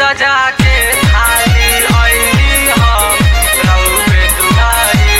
सजा के थाली आईनी हम रउवे दुआरी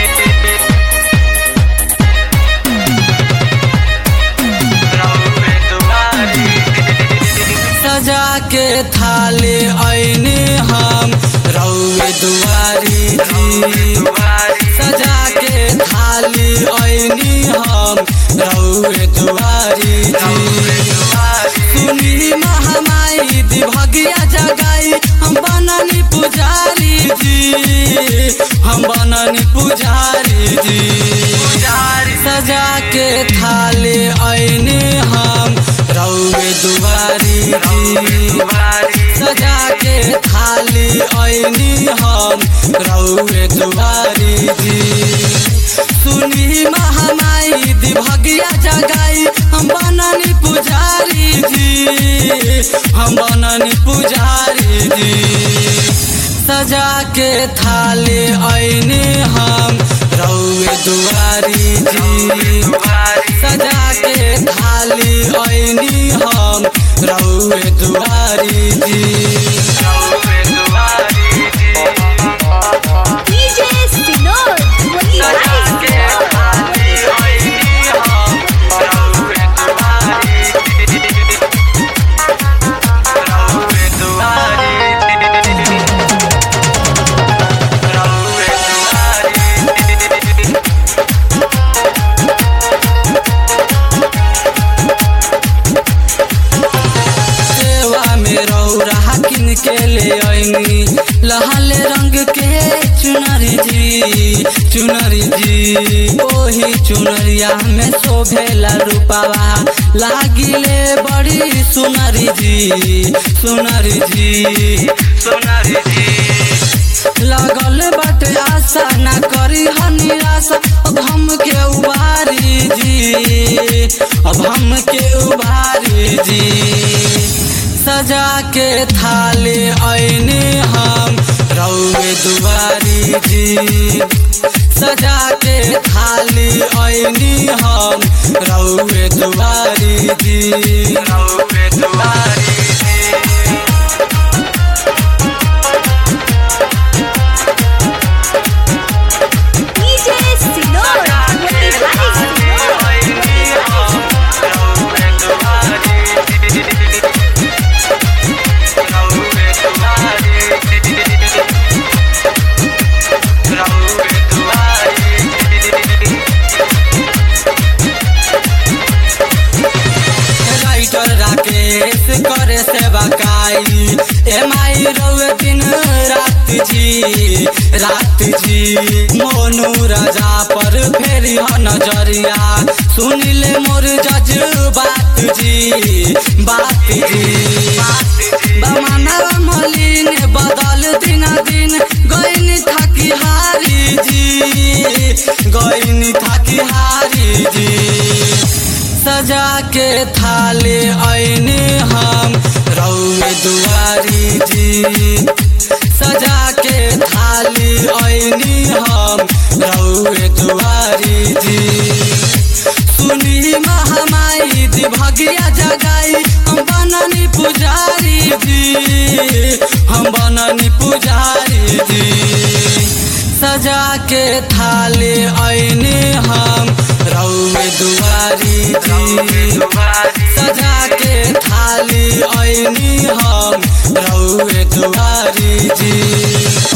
रउवे दुआरी सजा के थाली ऐनी हम रउए दुआरी जी दुआरी सजा के थाली ऐनी हम रउए दुआरी रउवे जी दुआरी सुनी महामाई दिभगिया जगाई हम बननी पुजारी जी हम बननी पुजारी जी पुजारी सजा के थाली ऐनी हम रउए दुआरी जी दुआरी सजा के थाली ऐनी हम रउए दुआरी जी सुनी महामाई दिभगिया जगाई हम बननी पुजारी जी हम बननी पुजारी जी सजा के थाली ऐनी हम रउए दुआरी जी दुआरी सजा के थाली ऐनी हम रउए दुआरी जी रउवे दुआरी DJ Sinor, सजा के थाली आईनी हम रउवे दुआरी रउवे दुआरी रउवे दुआरी सेवा में रौरा किन के ले ऐनी लहल रंग के चुनरी जी चुनरी जी ओही चुनरिया में शोभेला रूपावा लागिले बड़ी सुनरी जी सुनरी जी सोनारी जी लगल बाटे आशा ना करी ह निराशा अब हम के उबारी जी अब हम के उबारी जी सजा के थाली ऐनी हम रउए दुआरी जी सजा के थाली ऐनी हम रउए दुआरी जी रउवे दुआरी DJ Sinor, Motihari Sinor. Writer Rakesh करे सेवा काई एम आई रउए दिन रात जी रात जी मोनू राजा पर फेरी ह नजरिया सुनिले मोर जज बात जी बात जी बमाना मलिन बदल दिन दिन गईनी थाकी हारी जी गईनी थाकी हारी जी सजा के थाली ऐनी हम रउए दुआरी जी सजा के थाली ऐनी हम रउए दुआरी जी सुनी महामाई दिभगिया जगाई हम बननी पुजारी जी हम बननी पुजारी जी सजा के थाली ऐनी हम रउए दुआरी जी सजा के थाली ऐनी हम रउए दुआरी जी